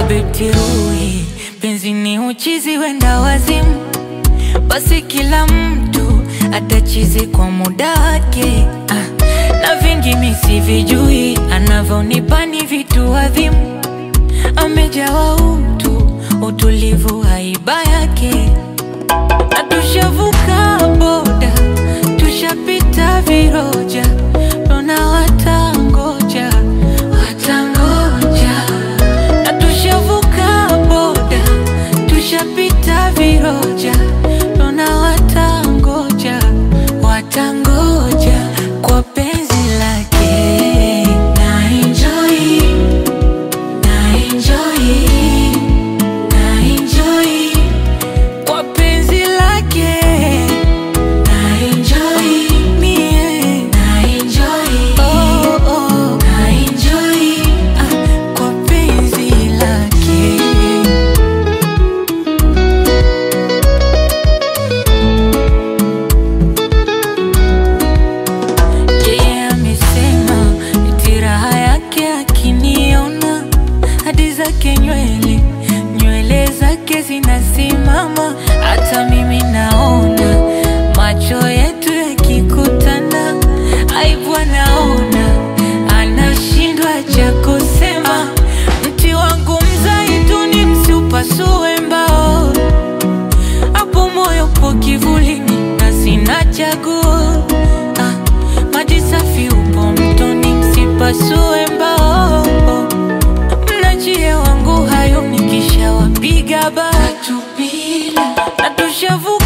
Habibti Ruhi, penzi ni uchizi wenda wazimu, basi kila mtu atachizi kwa muda wake. Ah, na vingi mi sivijui, anavyonipa ni vitu adhimu, amejawa utu, utulivu, haiba yake, na tushavuka boda, tushapita viroja, tuna watangoja, watangoja na tushavuka boda, tushapita viroja, tuna watangoja, watangoja kwa penzi lake. Na enjoy, na enjoy, na enjoy kwa penzi lake. Na enjoy, mie, na enjoy, oh, oh, na enjoy, ah, kwa penzi lake. Yeye amesema eti raha yake akiniona, hadi zake nywele nywele zake zinasimama, hata mimi naona macho yetu yakikutana, aibu anaona, anashindwa cha kusema. Mti wangu mzaituni, msiupasue mbao, hapo moyo po kivulini na sina chaguo. Ah, maji safi upo mtoni, msipasue mbao. Mnajie wangu hayo nikishawapiga batu bila na tushavuka